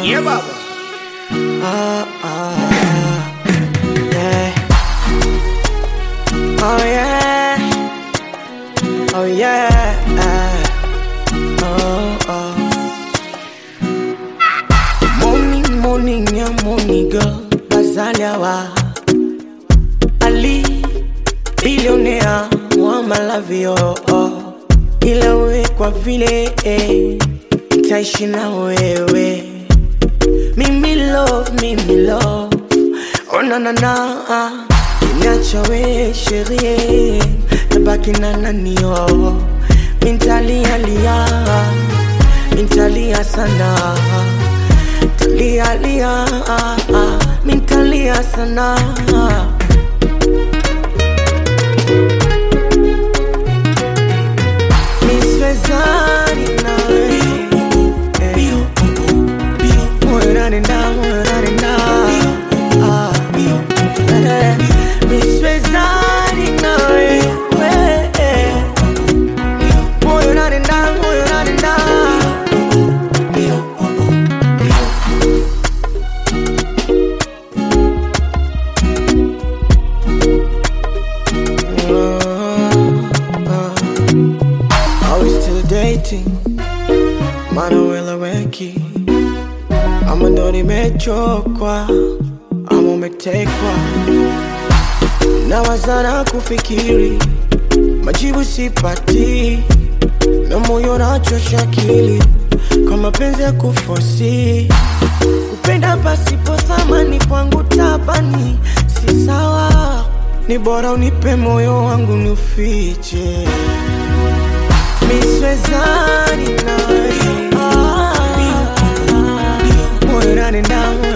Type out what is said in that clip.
Yeah, baba. Ah, ah, yeah. Oh yeah. Oh yeah. Oh, oh. Morning, morning, yeah, morning, girl. Bazaliawa. Ali, billionaire, wa malavio. Oh. Ila we kwa vile eh, nitaishi na wewe mimi love, mimi love. Oh na na na, niacha we sherie, tabaki na nani oh. Mintalia lia, mintalia sana, talia lia, mintalia sana. Miswezani nawe, eh. Moyo unanenda, moyo unanenda. Ah, eh, miswezani nawe, eh. Moyo unanenda, moyo unanenda. Are we still dating? Maana weleweki ama ndo nimechokwa ama umetekwa na wazana kufikiri majibu sipati na moyo nachosha akili kwa mapenzi ya kufosi kupenda pasipo thamani kwangu tabani si sawa ni bora unipe moyo wangu niufiche miswezani nawe moyo unanenda